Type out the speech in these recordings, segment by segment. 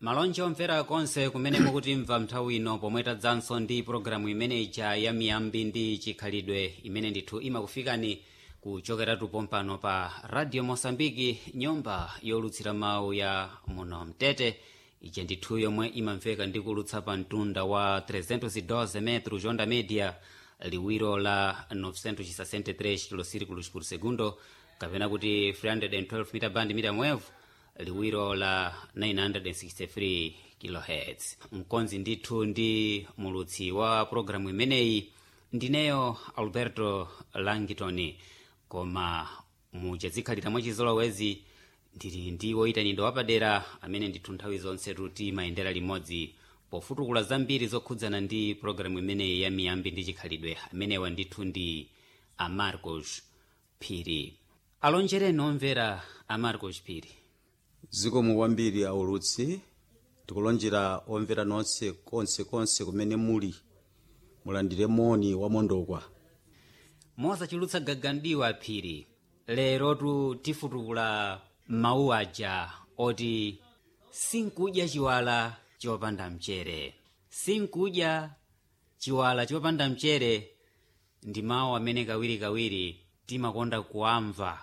malonje omvera konse kumene mukutimva nthawi ino pomwe tadzanso ndi pologalamu imene ija ya miyambi ndi chikhalidwe imene ndithu imakufikani kuchokeratu pompano pa radio mosambiki nyumba yolutsira mawu ya muno mtete ija ndithu yomwe imamveka ndi kulutsa pa mtunda wa 312 metro jonda media liwiro la 963 kilosirikulos por segundo kapena kuti 312 meter band medium wave liwiro la 963 kilohertz mkonzi ndithu ndi mulutsi wa pologalamu imeneyi ndineyo alberto langitoni koma muchazikhalira mwachizolowezi ndili ndi woyitanidwa wapadera amene ndithu nthawi zonse timayendera limodzi pofutukula zambiri zokhudzana ndi pologalamu imeneyi ya miyambi ndi chikhalidwe amenewa ndithu ndi amarcos phiri alonjereni omvera amarcos phiri zikomo kwambiri aulutsi tikulonjera omvera nonse konse konse kumene muli mulandire moni wamondokwa mosachulutsa gagandiwa phiri lero tifutukula mawu aja oti sinkudya chiwala chopanda mchere sinkudya chiwala chopanda mchere ndi mawu amene kawirikawiri timakonda kuamva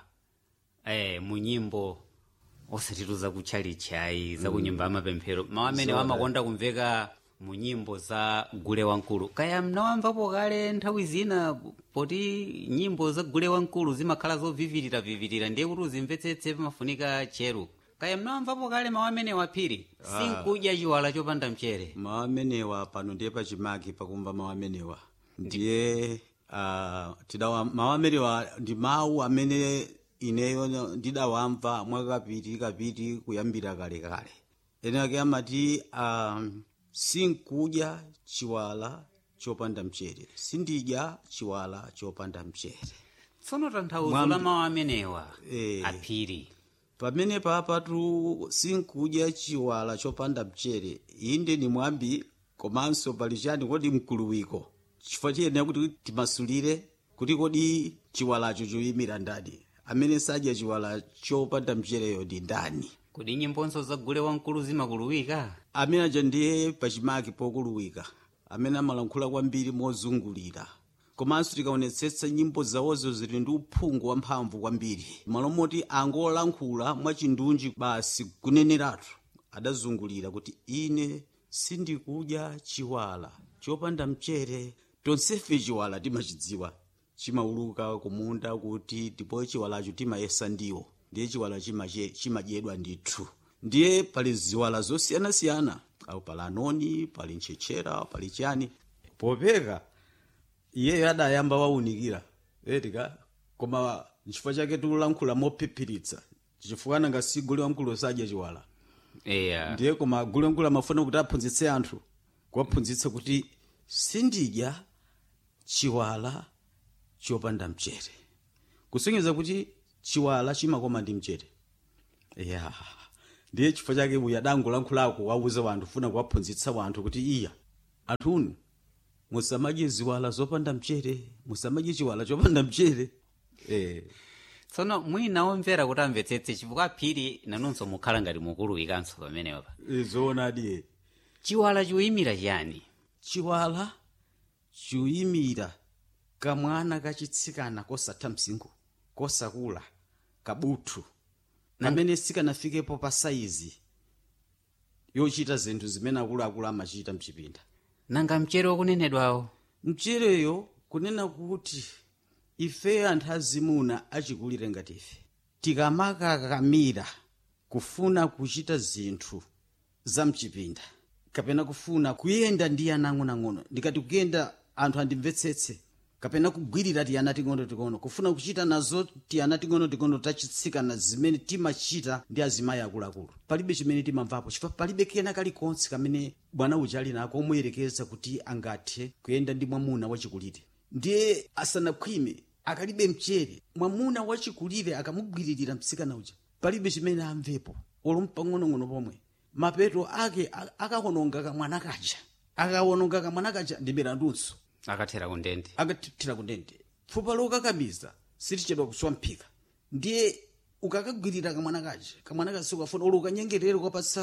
eh, mu nyimbo osatitu zakutchalitchayi zakunyumba amapemphero mawu amene wamakonda kumveka mu nyimbo za gule wamkulu kaya mnawamvapo kale nthawi zina poti nyimbo za gule wamkulu zimakhala zovivirira-vivirira ndiye kuti uzimvetsetse pamafunika cheru kaya mnawamvapo kale mawu amene waphiri sinkudya chiwala chopanda mchere mawu amenewa pano ndiye pachimake pakumva mawu amenewa ndiye uh, tidawa mawu amenewa ndi mawu amene ineyo ndidawamva mwakapiti kapiti kuyambira kale kale ene ake amati um, sinkudya chiwala chopanda mchere sindidya chiwala chopanda mchere tsono tanthauzo Mwambi- la mawu amenewa Eh. aphiri pamene papatu sinkudya chiwala chopanda mchere inde ni mwambi komanso pali chani kodi mkuluwiko chifukwa chiyenera kuti timasulire kuti kodi chiwalacho choyimira ndani amene sadya chiwala chopanda mchereyo ndi ndani kodi nyimbonso za gule wamkulu zimakuluwika amene aja ndiye pachimake pokuluwika amene amalankhula kwambiri mozungulira komanso tikaonetsetsa nyimbo zawozo zili ndi uphungu wamphamvu kwambiri malo moti angolankhula mwachindunji basi kuneneratu adazungulira kuti ine sindikudya chiwala chopanda mchere tonsefe chiwala timachidziwa chimauluka kumunda kuti ndipo chiwalacho timayesa ndiwo ndiye chiwala chimache- chimadyedwa ndithu ndiye pali ziwala zosiyanasiyana au pali anoni pali ntchetchera pali chani popeka iyeyo adayamba waunikira etika koma nchifukwa chake tikulankhula mophiphiritsa chifukwa nanga si gule wamkulu sadya chiwala eya ndiye koma gule wamkulu amafuna kuti aphunzitse anthu kuwaphunzitsa kuti sindidya chiwala chopanda mchere kusonyeza kuti chiwala chimakoma ndi mchere ya ndiye chifukwa chake uyu adangolankhulako wauza wanthu funa kuwaphunzitsa wanthu kuti iya anthunu musamadye ziwala zopanda mchere musamadye chiwala chopanda mchere eh. tsono mwina omvera kuti amvetsetse chifukwa phiri nanunso mukhala ngati mukuluwikanso pamenepa zoonadi chiwala chikuyimira chiyani chiwala chikuyimira kamwana kachitsikana kosatha msinkhu kosakula kabuthu kamene sikanafikepo pa saizi yochita zinthu zimene akuluakulu amachita mchipinda nanga mchere wakunenedwawo mchereyo kunena kuti ife anthu azimuna achikulire ngati ife tikamakakamira kufuna kuchita zinthu za mchipinda kapena kufuna kuyenda ndi ana ang'onoang'ono ndikati kuyenda anthu andimvetsetse kapena kugwirira tiyana ting'onoting'ono kufuna kuchita nazo tiyana ting'onoting'ono tachitsikana zimene timachita ndi azimayi akuluakulu palibe chimene timamvapo chifukwa palibe kena kalikonse kamene bwana uja ali nako omuyerekeza kuti angathe kuyenda ndi mwamuna wachikulire ndiye asanakhwime akalibe mchere mwamuna wachikulire akamugwiririra mtsikana uja palibe chimene amvepo olo pang'onong'ono pomwe mapeto ake a- akawononga kamwana kaja akawononga kamwana kaja ndi mirandunso akathera kundende akathira kundende pfupa lokakamiza silichedwa kuswa mphika ndiye ukakagwirira kamwana kaja kamwana kaja sikafuna olo ukanyengerere ukapatsa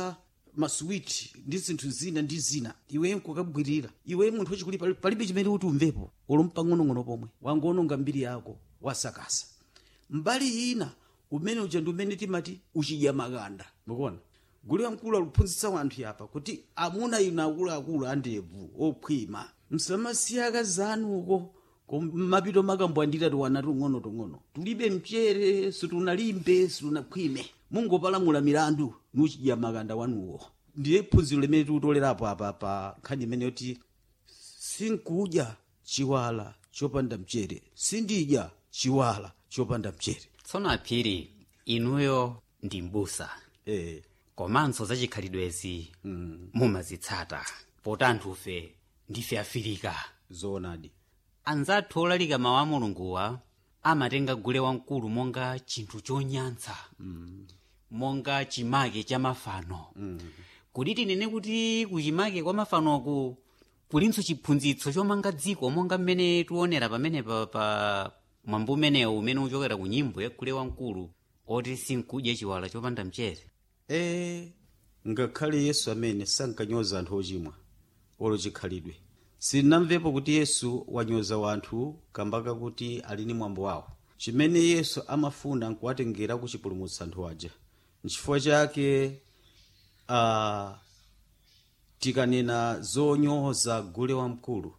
maswiti ndi zinthu zina ndi zina iwe nkukabwirira iwe munthu wachikuli pali- palibe chimene kuti umvepo olo mpang'onong'ono pomwe wangononga mbiri yako wasakasa mbali ina umene uja ndi umene timati uchidya makanda mukuona gulu wamkulu aluphunzitsa anthu apa kuti amuna inu akuluakulu andevu okhwima msamasiya akazi anuko mapito makambwandira tiwana tung'ono tung'ono tulibe mchere situnalimbe situnakhwime mungopalamula milandu nuchidya makanda wanuwo ndiye phunziro limene tikutolerapo apa pa nkhani imene yoti sinkudya chiwala chopanda mchere sindidya chiwala chopanda mchere tsono aphiri inuyo ndi mbusa eh. komanso za chikhalidwezi mumazitsata poti anthufe ndife afirika zoonadi anzathu olalika mawu a mulunguwa amatenga gule wamkulu monga chinthu chonyantsa monga chimake cha mafano kuti tinene kuti kuchimake kwa mafanoku kulinso chiphunzitso chomanga dziko monga mmene tiwonera pamene pa, pa mwambo umenewu umene uchokera ku nyimbo ya gule wamkulu oti sinkudya chiwala chopanda mchere e ngakhale yesu amene sankanyoza anthu ochimwa olo chikhalidwe sinnamvepo kuti yesu wanyoza wanthu kambaka kuti ali ni mwambo wawo chimene yesu amafuna nkuwatengera kuchipulumutsa anthu aja nchifukwa chake uh, tikanena zonyoza gule wamkulu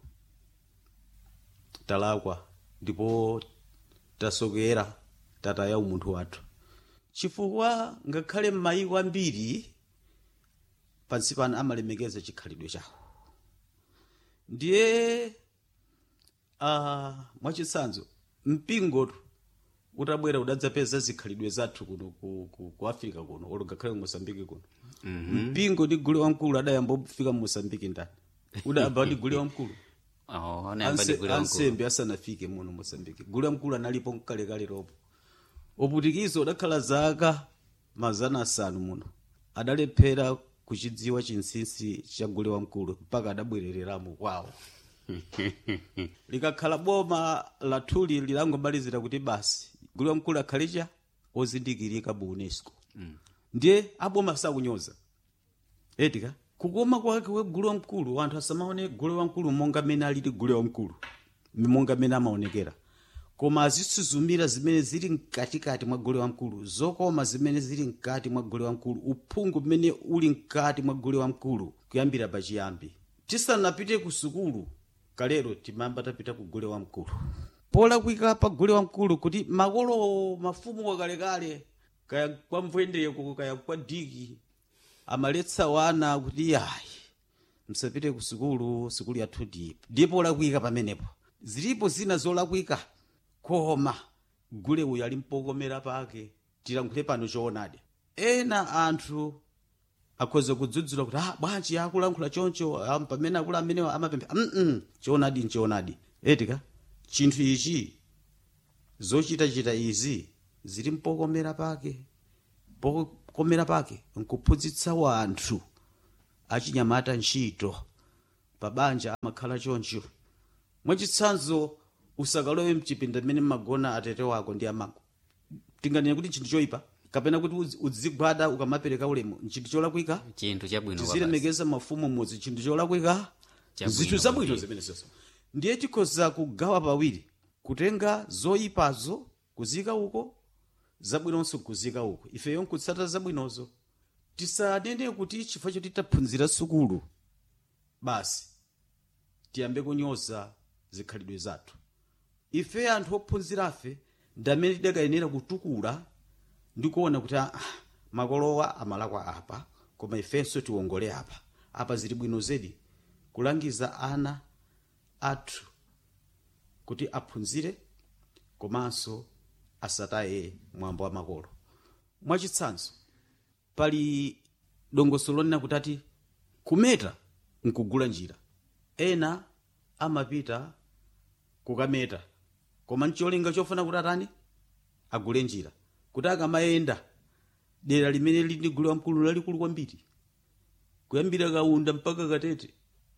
talakwa ndipo tasokera tataya umunthu wathu chifukwa ngakhale m'mayiko ambiri pansi pano amalemekeza chikhalidwe chawo ndiye uh, mwachitsanzo mpingotu utabwera udadzapeza zikhalidwe zathu kuno ku, ku, ku africa kuno olo ngakhale ku mosambiki kuno mm-hmm. mpingo ndi gule wamkulu adayamba kufika mu mosambiki ndani udayamba ndi gule wamkulu oh, anayamba ndi Anse- gule wamkulu ansembe asanafike muno mosambiki gule wamkulu analipo mkalekale lopo uputikizo udakhala zaka mazana asanu muno adalephera kuchidziwa chinsinsi cha gule wamkulu mpaka adabwerereramo kwawo likakhala boma lathuli lilangomalizira kuti basi gule wamkulu akhalecha ozindikirika bu unesco ndiye aboma sakunyoza etika kukoma kwake we gule wamkulu anthu asamaone gule wamkulu monga mmene alili gule wamkulu monga mmene amaonekera koma azisuzumira zimene zili mkatikati mwa gule wamkulu zokoma zimene zili mkati mwa gule wamkulu uphungu mmene uli mkati mwa gule wamkulu kuyambira pachiyambi tisanapite ku sukulu kalero timamba tapita ku gule wamkulu polakwika pa gule wamkulu kuti makolo mafumu wakalekale kaya kwa mvwendeko kaya kwa diki amaletsa wana kuti ayi msapite ku sukulu sukulu yathu ndipo ndipo olakwika pamenepo zilipo zina zolakwika koma gule uyu ali mpokomera pake tilankhule pano choonadi ena anthu akhoza kudzudzula kuti ah bwanji akulankhula choncho ah, pamene akulu amenewa amapempha mm choonadi nchoonadi etika chinthu ichi zochitachita izi zili mpokomera pake pokomera pake nkuphunzitsa wanthu achinyamata ntchito pabanja amakhala choncho mwachitsanzo usakalowe mchipinda mmene mmagona atete wako ndi amako tinganene kuti chinthu choyipa kapena kuti udzi- udzigwada ukamapereka ulemu nchinthu cholakwika chinthu chabwino kwa basi. tizilemekeza mafumu mudzi chinthu cholakwika Chabwino zinthu zabwino kwambiri. zimene zonse ndiye tikhoza kugawa pawiri kutenga zoyipazo kuzika uko zabwinonso kuzika uko ifeyo nkutsata zabwinozo tisanene kuti chifukwa choti taphunzira sukulu basi tiyambe kunyoza zikhalidwe zathu ife anthu ophunzirafe ndamene tidakayenera kutukula ndi kuona kuti ah, makolowa amalakwa apa koma ifenso tiwongole apa apa zili bwino zedi kulangiza ana athu kuti aphunzire komanso asataye mwambo wa makolo mwachitsanzo pali dongosolo lonena kuti ati kumeta nkugula njira ena amapita kukameta koma ncholinga chofuna kuti atani agule njira kuti akamayenda dera limene lili ndi gule wamkulu lalikulu kwambiri kuyambira kaunda mpaka katete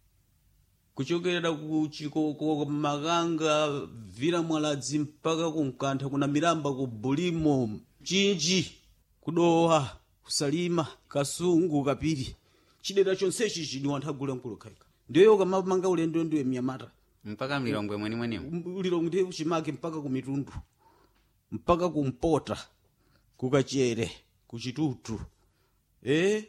kuchokera ku chikoko makanga vira mwaladzi mpaka ku mkantha kuna miramba ku bulimo chinji kudowa kusalima kasungu kapiri chidera chonsechi chini anthu agule mkulokhaika ndiyo ukamamanga ulendo ndiwe mnyamata mpaka mlilongwe mwenimweniwo ulilongo ndiye uchimake mpaka ku mitundu mpaka kumpota kukachere kuchitutu e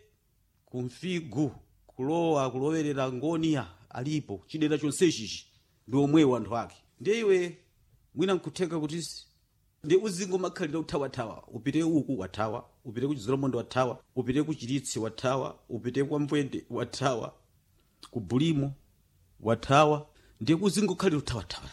kumfigu kulowa kulowerera ngoniya alipo chidera chonsechichi ndi omwewo anthu ake ndiye iwe mwina nkutheka kuti si- ndi uzingomakhalira uthawathawa upite uku wathawa upite ku chizolomondo wathawa upite ku chiritsi wathawa upite kwa mbwende wathawa ku bulimo wathawa ndiye uzingokhalira uthawathawa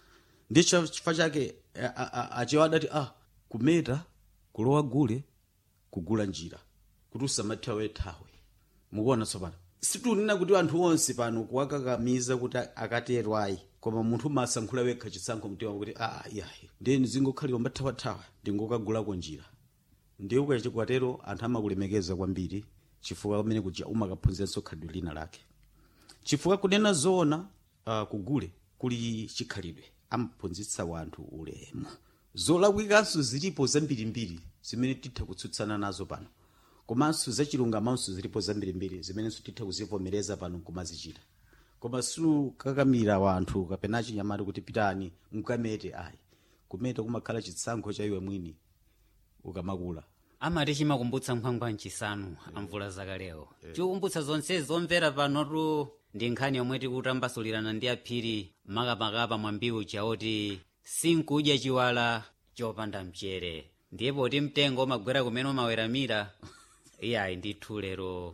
ndi cha- chifukwa chake a- a- a- achewa adati ah kumeta kulowa gule kugula njira kuti usamathawe thawe mukuona tsopano situnena kuti anthu onse pano kuwakakamiza kuti akatero ayi koma munthu masankhula wekha chisankho mtima kuti ah yayi ndiye ndizingokhalira mbathawathawa ndingokagulako njira ndiye ukachikwatero anthu amakulemekeza kwambiri chifukwa pamene kuja umakaphunziranso khalidwe lina lake chifukwa kunena zoona uh, kugule kuli chikhalidwe amaphunzitsa wanthu ulemu zolakwikanso zilipo zambirimbiri zimene titha kutsutsana nazo pano komanso zachilungamanso zilipo zambirimbiri zimenenso titha kuzivomereza pano kumazichita koma sukakamira wanthu kapena chinyamati kuti pitani mkamete ayi kumeta kumakhala chitsankho cha iwe mwini ukamakula amati chimakumbutsa nkhwangwa mchisanu amvula zakalewo chikukumbutsa zonse zomvera panotu ndi nkhani yomwe tikutambasulirana ndi aphiri makamakapa mwambiwu chaoti sinkudya chiwala chopanda mchere ndiye poti mtengo umagwera kumene umaweramira iyayi ndithu lero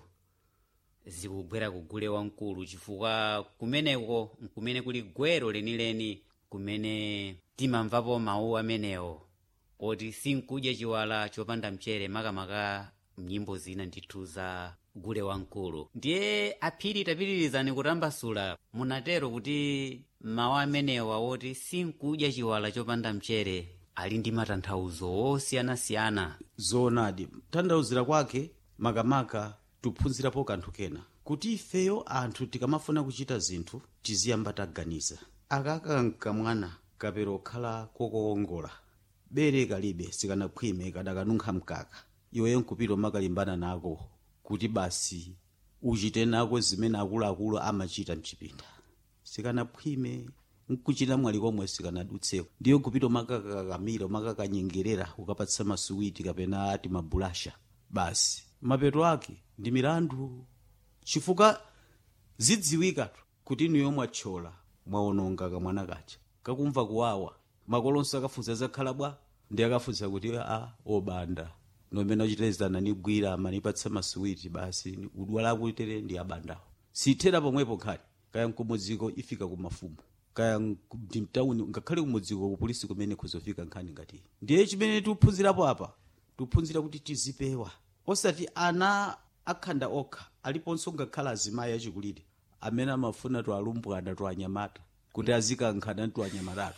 zikugwera kugule wamkulu chifukwa kumeneko nkumene kuli gwero lenileni kumene timamvapo mawu amenewo oti sinkudya chiwala chopanda mchere makamaka mnyimbo zina ndithu za gule wamkulu ndiye aphiri tapitirizani kutambasula munatero kuti mawu amenewa woti sinkudya chiwala chopanda mchere ali ndi matanthauzo osiyanasiyana zoonadi tanthauzira kwake makamaka tiphunzirapo kanthu kena kuti ifeyo anthu tikamafuna kuchita zinthu tiziyamba taganiza akakanka mwana kapero okhala kokoongola bere kalibe sikanakhwime kadakanunkha mkaka iweyo nkupita umakalimbana nako kuti basi uchite nako zimene akuluakulu amachita mchipinda sikanakhwime nkuchita mwali komwe sikanadutseko ndiyo kupita umakakakamira umakakanyengerera ukapatsa masuwiti kapena ati mabulasha basi mapeto ake ndi milandu chifukwa zidziwikatu kuti niyo mwathyola mwaononga kamwana kacha kakumva kuwawa makolonso akafunsa zakhala bwa ndi akafunsa kuti a obanda nomene ochitezana nigwira amanipatsa masuwiti basi udwala akuitere ndi abandawo sithera pomwepo khali kaya mkumudziko ifika kumafumu kaya ndi mtawuni ngakhale kumudziko kupolisi kumene kuzofika nkhani ngati iyi. ndiye chimene tikuphunzirapo apa tikuphunzira kuti tizipewa osati ana akhanda okha aliponso ngakhala azimayi achikulire amene amafuna twalumbwana twanyamata kuti azikankhana twanyamatatu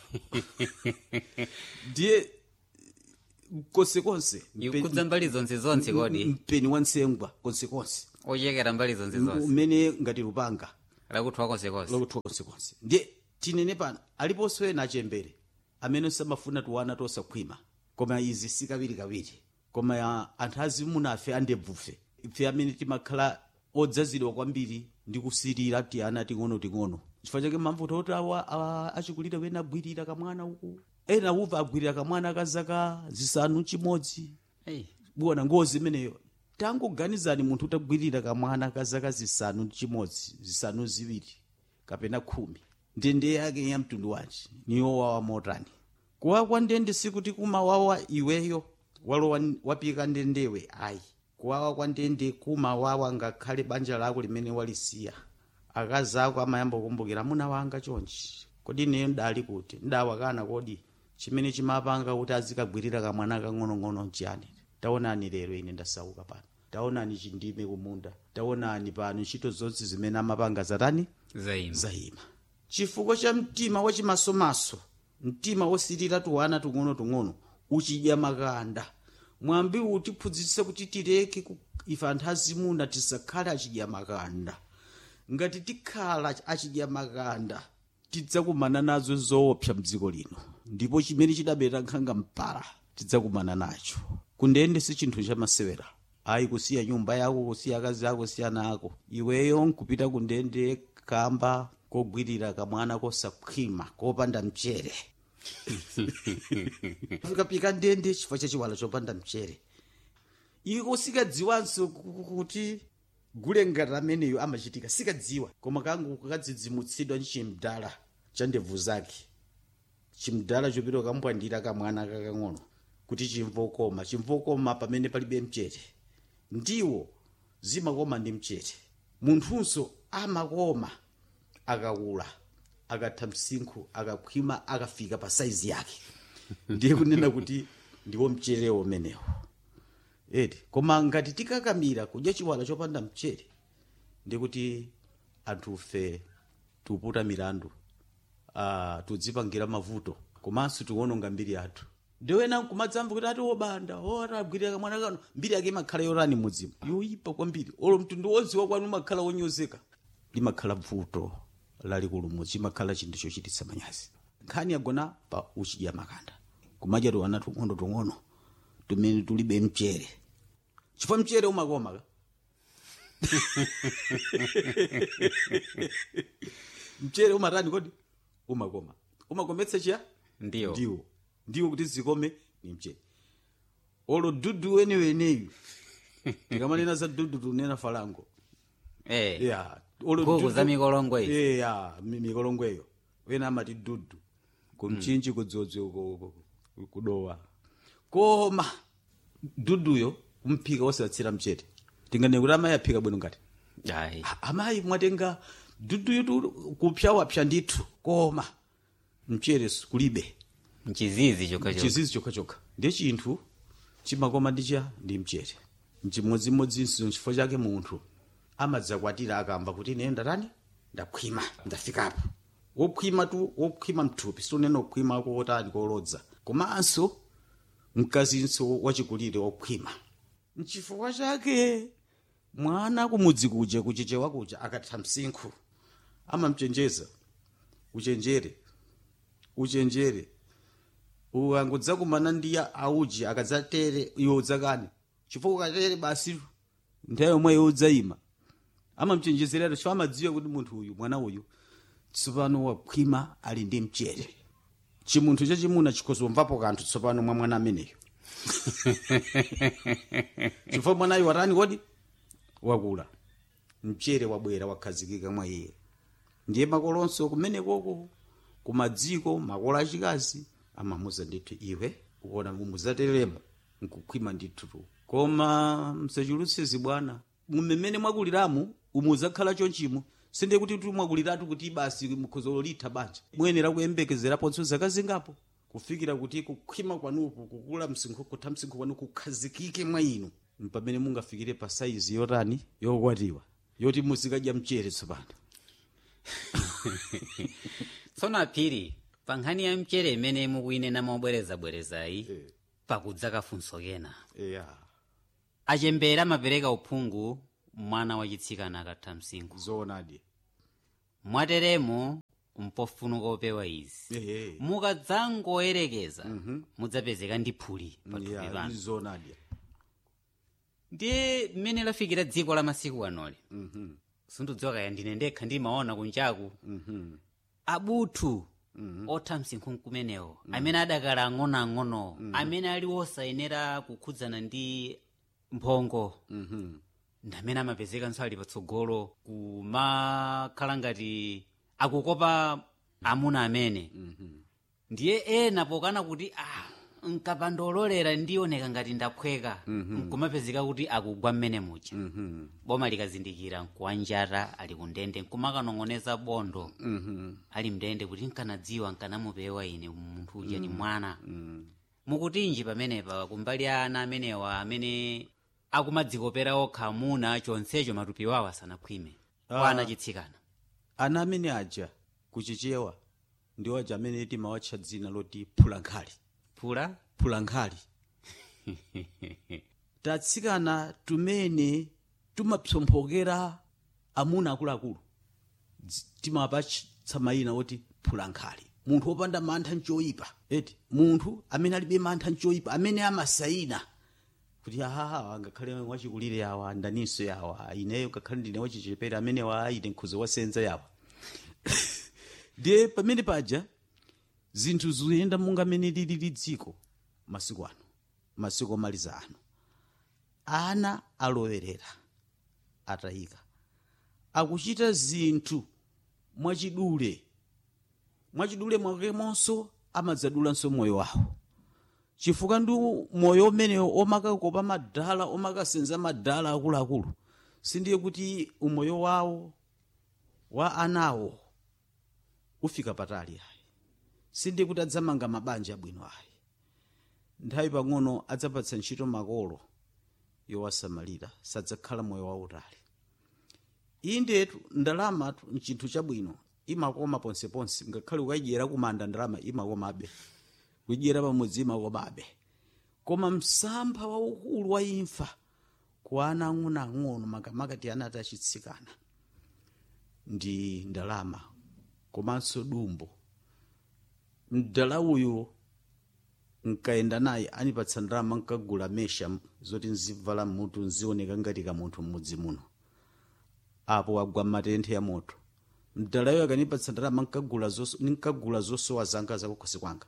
ndiye konsekonse ikudza mbali zonse zonse kodi mpeni wa nsengwa konsekonse ochekera mbali zonse zonse umene ngati lupanga lakuthwa konsekonse lokuthwa konsekonse ndiye tinene pano aliponso ena achembere amene samafuna tuwana tosakhwima koma izi si kawirikawiri koma ya anthu azimuna afe andebvufe ife amene timakhala odzazidwa kwambiri ndi kusirira ti ana ting'onoting'ono chifukwa chake mamvuto oti awa awa achikulire wena agwirira kamwana uku ena uva agwirira kamwana ka zaka zisanu chimodzi hey. buwana ngozi imeneyo tangoganizani munthu utagwirira kamwana ka zaka zisanu ndi chimodzi zisanu ziwiri kapena khumi ndende yake ya mtundu wanji niyowawa motani kuwawa kwa ndende sikuti kumawawa iweyo walowa wapika ndendewe ayi kuwawa kwa ndende kumawawa ngakhale banja lako limene walisiya akazi ako amayamba kukumbukira amuna wanga chonchi kodi ineyo ndali kuti ndawakana kodi chimene chimapanga kuti azikagwirira kamwana kang'onong'ono nchiyani taonani lero ine ndasauka pano taonani chindime kumunda taonani pano ntchito zonse zimene amapanga zatani zaima zayima chifukwa cha mtima wachimasomaso mtima wosirira tuwana tung'ono-tung'ono uchidya makanda mwambi utiphunzitse kuti tileke ku- ife anthu azimuna tisakhale achidya makanda ngati tikhala achidya makanda tidzakumana nazo zoopsa mdziko lino ndipo chimene chidabera nkhanga mpala tidzakumana nacho kundende si chinthu chamasewera ayi kusiya nyumba yako kusiya akazi ako kusiya ana ako iweyo nkupita ku ndende kamba kogwirira kamwana kosakhwima kopanda mchere fikapika ndende chifukwa cha chiwala chopanda mchere iko sikadziwanso ku- kuti gule ngati ameneyo amachitika sikadziwa koma kangu kadzidzimutsidwa ndi chimdala cha ndebvu zake chimdala chopita kambwandira kamwana kakang'ono kuti chimvokoma chimvokoma pamene palibe mchere ndiwo zimakoma ndi mchere munthunso amakoma akakula akatha msinkhu akakhwima akafika pa saizi yake ndiye kunena kuti ndiwo mcherewo umenewo eti koma ngati tikakamira kudya chiwala chopanda mchere ndikuti anthufe tuputa milandu uh, tudzipangira mavuto komanso tiwononga mbiri yathu ndiwena nkumadzamva kuti ati obanda ora agwirira kamwana kano mbiri yake imakhala yorani mudzimu yoyipa kwambiri olo mtundu wodziwa kwanu umakhala wonyozeka limakhala vuto lalikulu mudzi imakhala chinthu chochititsa manyazi nkhani yagona pa uchidya makanda kumadya tiwana tung'ono tung'ono tumene tulibe mchere chifukwa mchere umakoma ka mchere umatani kodi umakoma umakometsa chiya ndiyo ndiwo ndiwo kuti zikome ni mchere olo dudu weneweneyu tikamanena za dudu tunena falango eh yeah. olo Nkhuku dudu- za mikolongwe izi. yeah, mi- mikolongweyo wena amati dudu kumchinji kudzodzi uko- uko- uko- kudowa koma duduyo umphika wosatsira mchere tingane kuti amayi aphika bwino ngati ayi A- amayi mwatenga duduyo tu kupsha wapsha ndithu koma mchere kulibe mchizizi chokhacho chizizi chokhachokha ndiye chinthu chimakoma ndicha ndi mchere mchimodzimodzinso chifukwa chake munthu amadzakwatira akamba kuti ine ndatani ndakhwima ndafikapo wokhwima tu wokhwima mthupi situnena kukhwima kotani kolodza komanso mkazinso wachikulire wokhwima mchifukwa chake mwana kumudzi kuja kuchichewa kuja akatha msinkhu amamchenjeza uchenjere uchenjere ukangudzakumana ndi auji akadzatere iwe udzakani chifukwa ukatere basi nthawi yomwe udzayima amamchenjezerera chifukwa amadziwa kuti munthu uyu mwana uyu tsopano wakhwima ali ndi mchere chimunthu chachimuna chikhozomvapo kanthu tsopano mwa mwana ameneyo chifukwa mwanayo watani kodi wakula mchere wabwera wakhazikika mwa iye ndiye makolonso kumenekoko kumadziko makolo achikazi amamuza ndithu iwe ukuona mumudzateremo nkukhwima ndithu koma msachulutse zibwana mmene mwakuliramu umudzakhala chonchimo sinde kuti tu mwakuliratu kuti basi mukhozo litha banja muyenera kuyembekezeraponso zaka zingapo kufikira kuti kukhwima kwanuku kukula msinkhu kutha msinkhu kwanu kukhazikike mwa inu pamene mungafikire pa saizi yotani yokwatiwa yoti muzikadya mchere tsopano tsono aphiri pa nkhani ya mchere imene mukuyinena mobwerezabwerezayi pakudza kafunso kena yeah. achembere amapereka uphungu mwana wachitsikana akatha msinkhu zoonadi mwateremo mpofunika opewa izi ehe mukadzangoyerekeza mudzapezeka ndi phuli pathupi yeah, panu zoonadi ndiye mmene lafikira dziko la masiku anoli sindidziwa kaya ndine ndekha ndimaona kunjaku abuthu otha msinkhu nkumenewo amene adakala ang'onoang'ono amene ali osayenera kukhudzana ndi mphongo ndi amene amapezekanso ali patsogolo kumakhala ngati akukopa amuna amene ndiye ena pokana kuti ah nkapandololera ndioneka ngati ndaphweka nkumapezeka kuti akugwa mmene muja boma likazindikira nkuwanjata ali kundende nkumakanong'oneza bondo ali mndende kuti nkanadziwa nkanamupewa ine munthu uja ni mwana mukutinji pamenepa kumbali ana amenewa amene akumadzikopera okha amuna chonsecho matupi wawo asanakhwime kwa ana chitsikana ana amene aja kuchichewa ndiwo aja amene timawatcha dzina loti phulankhali phula phulankhali tatsikana tumene tumapsomphokera amuna akuluakulu Dzi- timapatsa mayina oti phulankhali munthu wopanda mantha nchoyipa eti munthu amene alibe mantha nchoyipa amene amasayina kuti ahaha ngakhale wachikulire yawa ndaninso yawa ineyo ngakhale ndine wachichepere amene wa ine nkhuzo wasenza yawa ndiye pamene paja zinthu zikuyenda monga mene lili dziko masiku ano masiku omaliza ano ana alowerera atayika akuchita zinthu mwachidule mwachidule mwakemonso amadzadulanso moyo wawo chifukwa ndi moyo umenewo omakakopa madala omakasenza madala akuluakulu sindiye kuti umoyo wawo wa anawo ufika patali ayi sindiye kuti adzamanga mabanja abwino ayi nthawi pang'ono adzapatsa ntchito makolo yowasamalira sadzakhala moyo wautali iyi ndetu ndalamatu nchinthu chabwino imakoma ponseponse ngakhale ukayidyera kumanda ndalama imakomabe kuyidyera pamudzi imakomabe koma msampha waukulu wa imfa ku ana ang'onoang'ono makamaka ana atachitsikana ndi ndalama komanso dumbo mdala uyu nkayenda naye anipatsa ndalama nkagula mesha zoti nzivala mutu nzioneka ngati kamunthu m'mudzi muno apo wagwa matenthe ya moto mdalayo akanipatsa ndalama nkagula zoso- nkagula zosowa zanga zakukhosi kwanga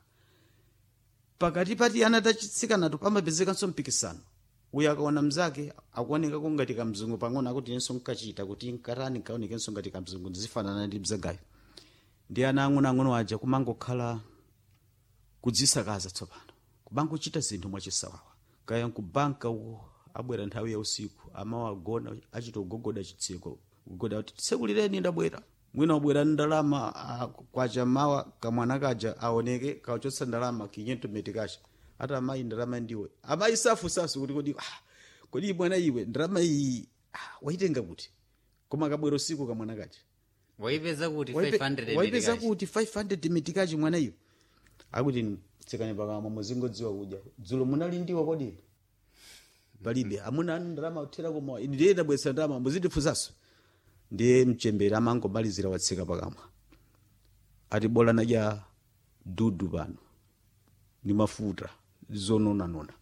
pakati pati ana tachitsikanato pamapezekanso mpikisano uyu akaona mzake akuonekako ngati kamzungu pang'ono akuti inenso nkachita kuti nkatani nkaonekenso ngati kamzungu ndizifanana ndi mzagayo ndi ana ang'onoang'ono aja kumangokhala kudzisakaza tsopano kubangochita zinthu mwachisawawa kaya nkubanka uko abwera nthawi ya usiku amawagona achita kugogoda chitseko kugogoda kuti tsekulireni ndabwera mwina wabwera ndi ndalama ah, kwacha mawa kamwana kaja aoneke kawachotsa ndalama kinyentometi kacha ati amayi ndalama ndiwe amayi safusafu kuti kodi ah, kodi mwana iwe ndalama iyi ah, waitenga kuti koma kabwera usiku kamwana kacha waipeza kuti Waipe- 500 waipeza mitikachi. kuti 500 mitikachi mwana iyo akuti tsikani pakamwa muzingodziwa kudya dzulo munali ndiwa kodi palibe amuna anu ndalama kuthera koma ine ndiye ndabweretsa ndalama muzindifunsanso ndiye mchembere amangomalizira watsika pakamwa ati bola nadya dudu pano ndi mafuta zononanona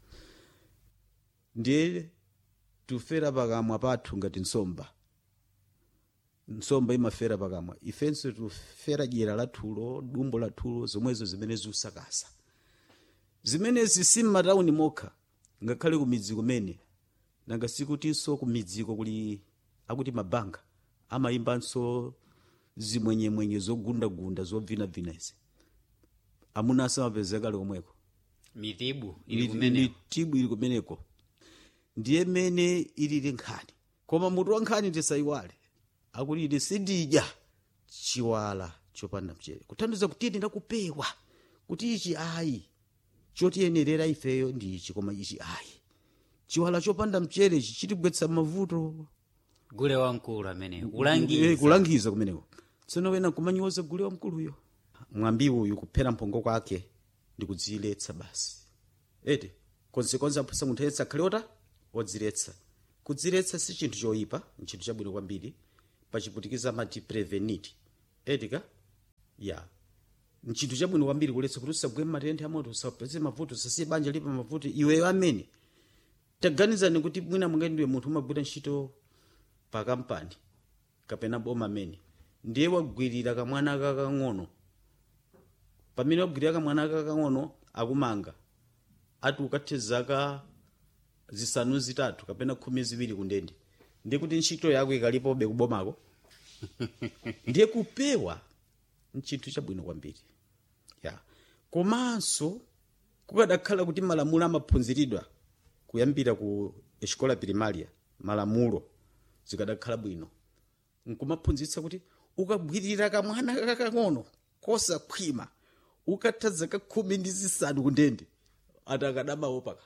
ndiye tufera pakamwa pathu ngati nsomba nsomba imafera pakamwa ifenso tufera dyera lathulo dumbo lathulo zomwezo zimene ziusakasa zimenezi si m'matawuni mokha ngakhale ku midzi kumene nanga sikutinso ku midziko kuli akuti mabanga amayimbanso zimwenyemwenye zogundagunda zobvinabvina izi amuna asamapezeka komweko mitibu ili ili kumene mitibu ili kumeneko ndiye mene ilili nkhani koma mutu wa nkhani tisayiwale akuti ine sindidya chiwala chopanda mchere kuthandiza kuti ine ndakupewa kuti ichi ayi chotiyenerera ifeyo ndi ichi koma ichi ayi chiwala chopanda mchere ichi chitigwetsa mavuto gule wamkulu amene Eh, kulangiza kulangiza kumeneko tsono wena kumanyoza gule wamkuluyo mwambi uyu kuphera mphongo kwake ndi kudziletsa basi ete konsekonse aphosa munthu ayetsa akhale ota odziletsa kudziletsa si chinthu choyipa nchinthu chabwino kwambiri pachiputikiza amati preveniti etika ya nchinthu chabwino kwambiri kuletsa kuti usagwe matenthe amoto usapeze mavuto usasiye banja lipa mavuto iweyo amene taganizani kuti mwina mungai ndiwe munthu umagwira ntchito pa kampani kapena boma amene ndiye wagwirira kamwana kakang'ono pamene wagwirira kamwana kakang'ono akumanga ati ukathe zaka zisanu zitatu kapena khumi ziwiri kundende ndiye kuti ntchito yako ikalipobe kubomako ndiye kupewa nchinthu chabwino kwambiri ya komanso kukadakhala kuti malamulo amaphunziridwa kuyambira ku escola primaria malamulo zikadakhala bwino nkumaphunzitsa kuti ukagwirira kamwana kakang'ono kosakhwima ukatha zaka khumi ndi zisanu kundende ati akadamawo paka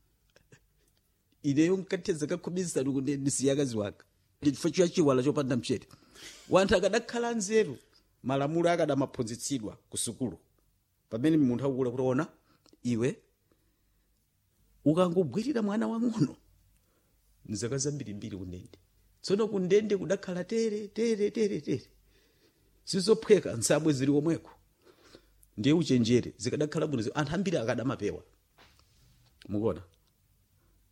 ineyo nkathe zaka khumi zisanu kundende ndisiya akazi wanga chifukwa chiya chiwala chopanda mchere wanthu akadakhala nzeru malamulo akadamaphunzitsidwa ku sukulu pamene munthu akukula kuti ona iwe ukangogwirira mwana wang'ono nzaka zambirimbiri kundende tsono kundende kudakhala tere tere tere tere sizophweka nsabwe zili komweko ndiye uchenjere zikadakhala bwino zi- anthu ambiri akadamapewa mukuona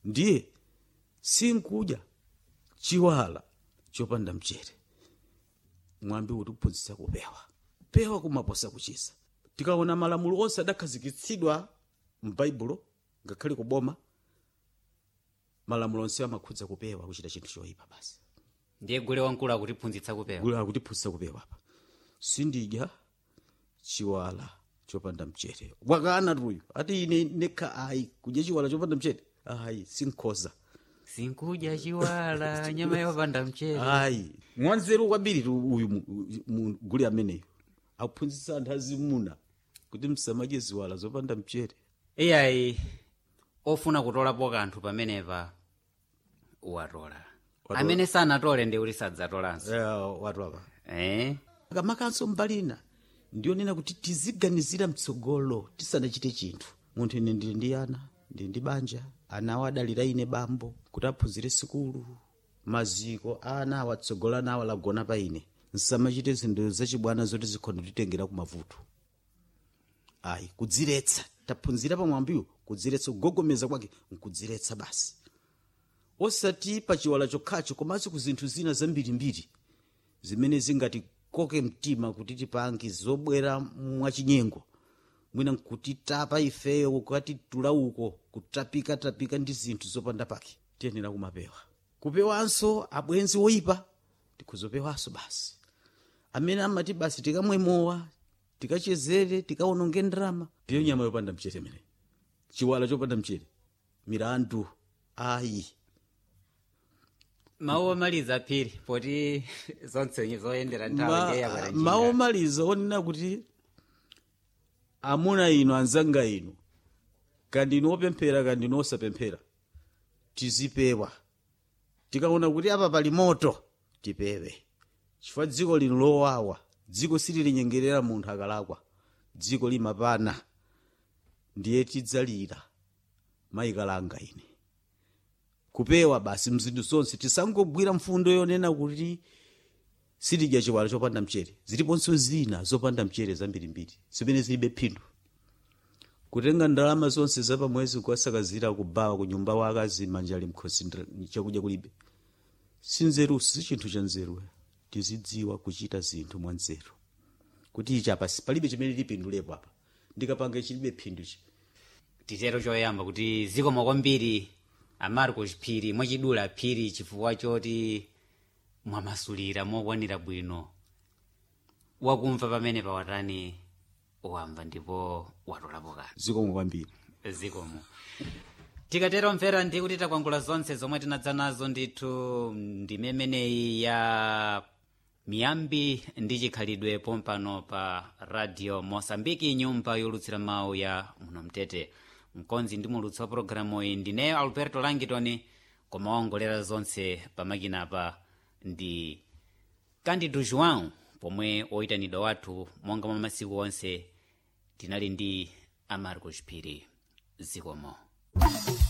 ndiye sinkudya chiwala chopanda mchere mwambi utiphunzitsa kupewa pewa kumaposa kuchiza tikaona malamulo onse adakhazikitsidwa m'baibulo ngakhale kuboma malamulo onse amakhudza kupewa kuchita chinthu choyipa basi ndiye gule wamkulu akutiphunzitsa kupewa gule akutiphunzitsa kupewa apa sindidya chiwala chopanda mchere wakana tuyu ati ine nekha ayi kudya chiwala chopanda mchere ayi sinkhoza sinkudya chiwala nyama yopanda mchere ayi mwanzeru kwambiri tu uyu mu- mu- gule ameneyo akuphunzitsa anthu azimuna kuti msamadye ziwala zopanda mchere iyayi ofuna kutolapo kanthu pamenepa watola Watola. amene sanatole ndi kuti sadzatolanso watu apa eh? kamakanso mbalina ndionena kuti tiziganizira mtsogolo tisanachite chinthu munthu ine ndili ndi ana ndili ndi banja ana awo adalira ine bambo kuti aphunzire sikulu maziko ana awo atsogola ana awo alagona pa ine nsamachite zinthu zachibwana zoti zikhonda kutitengera kumavuto ayi kudziretsa taphunzira pamwambiwo kudziretsa kugogomeza kwake nkudziretsa basi osati pa chiwala chokhacho komanso ku zinthu zina zambirimbiri zimene zingatikoke mtima kuti tipange zobwera mwachinyengo mwina nkutitapa ifeyo kukatitula uko kutapikatapika ndi zinthu zopanda pake tiyenera kumapewa kupewanso abwenzi oyipa tikuzopewanso basi amene amati basi tikamwemowa tikachezere tikaononge ndalama ndiyo nyama yopanda mchere imene chiwala chopanda mchere milandu ayi mawu omaliza phiri poti zonse zoyendera nthawi Ma- ndiye yakwera njinga. mawu omaliza onena kuti amuna inu anzanga inu kandi inu opemphera kandi inu osapemphera tizipewa tikaona kuti apa pali moto tipewe chifukwa dziko lino lowawa dziko sililinyengerera munthu akalakwa dziko limapana ndiye tidzalira mayikalanga ine kupewa basi mzinthu zonse tisangogwira mfundo yonena kuti sitidya chiwala chopanda mchere ziliponso zina zopanda mchere zambirimbiri zimene zilibe phindu kutenga ndalama zonse zapamwezi kuwasakazira kubawa ku nyumba wake azimanja mkhosi ndra- chakudya kulibe sinzerusi si chinthu cha nzeru tizidziwa kuchita zinthu mwa nzeru kuti ichi apa si- palibe chimene lipindulepo apa ndikapanga chilibe phindu chi titero choyamba kuti zikomo kwambiri amarcos phiri mwachidula phiri chifukwa choti mwamasulira mokwanira bwino wakumva pamene pawatani wamva ndipo watolapo kanthu zikomo kwambiri zikomo tikatero mvera ndi kuti takwangula zonse zomwe tinadza nazo ndithu ndimemeneyi ya miyambi ndi chikhalidwe pompano pa radio mosambiki nyumba yolutsira mawu ya muno mtete mkonzi ndi mulutsi wa pologalamu iyi ndineyo alberto langitoni koma waongolera zonse pamakinapa ndi candido joão pomwe oyitanidwa wathu monga mwa masiku onse tinali ndi amarcos phiri zikomo